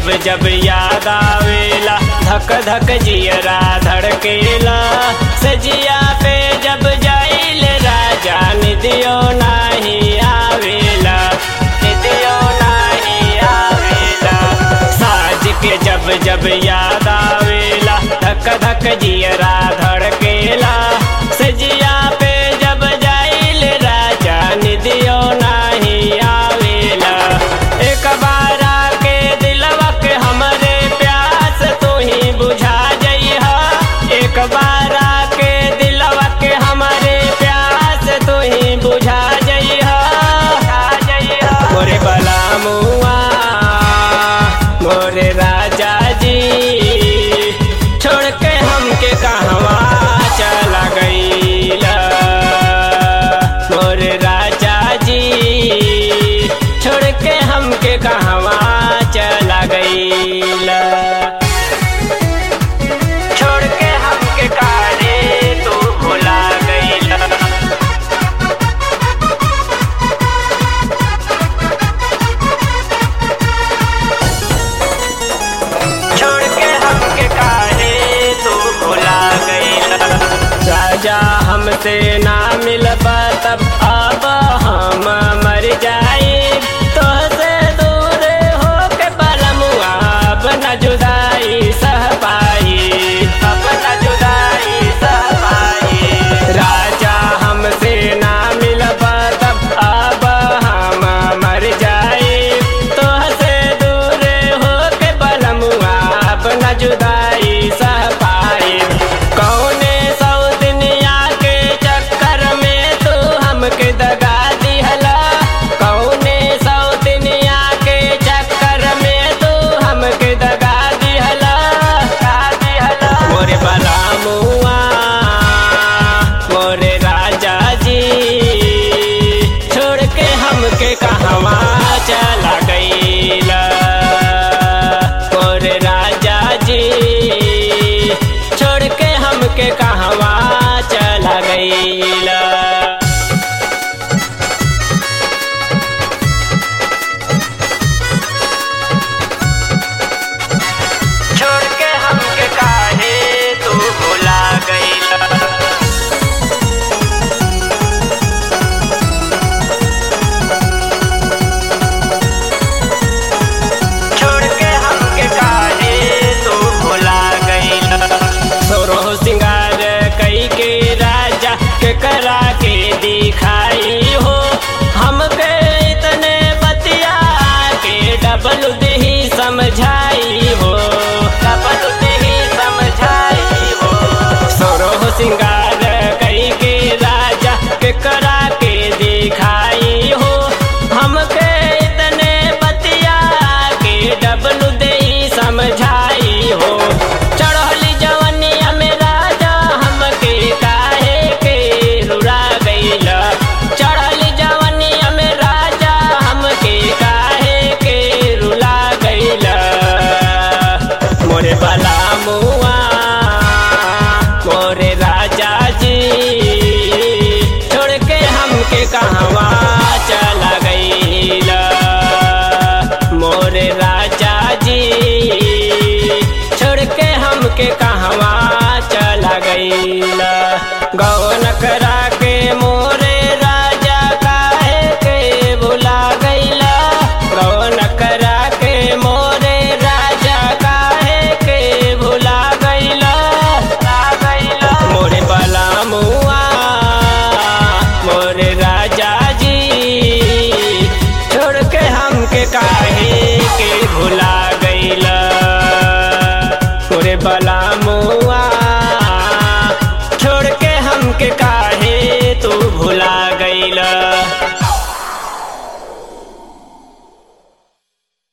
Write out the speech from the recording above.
जब जब याद आवेला धक धक जियरा धड़केला सजिया पे जब जाइल राजा निदियो नाही आवेला निदियो नाही आवेला साज के जब जब याद आवेला धक धक जियरा धड़केला सजिया पे जब जाइल राजा निदियो नाही आवेला एक बार आके दिलवा के हमरे प्यास तू ही बुझा जइहा एक बार आके दिलवा के हमरे प्यास तू ही बुझा जइहा मोरे बला मुआ मोरे राजा जी छोड़ के हमके कहवा चला गईला मोरे राजा जी छोड़ के हमके कहवा चला गईला छोड़ के हमके कारे तू भुला गईला छोड़ के हमके काहे तू भुला गईला राजा हमसे ना मिलबा तब अब हम मर जाए तो से दूर हो के बलमुआ अब न जुदाई सह पाई अब न जुदाई सह पाई राजा हमसे ना मिलबा तब अब हम मर जाए तो से दूर हो के बलमुआ अब न जुदाई सह पाए कौने सौ दुनिया के चक्कर में तू हमके दगा दिहला कौने सौ दुनिया के चक्कर में तू हमके दगा दिहला दगा दिहला मोरे बला मुआ मोरे राजा जी छोड़ के हमके कहवा चला गईला मोरे राजा जी छोड़ के हमके कहवा चला गईला छोड़ के हमके काहे तू भुला गईला छोड़ के हमके काहे तू भुला गईला सोरो सिंगार कई के राजा के करा के दिखाई हो हमके इतने बतिया के डबल दही समझाई हो डबल दही समझाई हो सोरो सिंगार कई के राजा के करा के दिखाई हो हमके इतने बतिया के डबल दही समझाई हो चढ़ली जवनिया में राजा हमके काहे के रुला गईला चढ़ली जवनिया में राजा हमके काहे के रुला गईला मोरे बला मुआ मोरे राजा जी छोड़ के हमके कहवा चला गईला मोरे राजा जी छोड़ के हमके कहवा चला गईला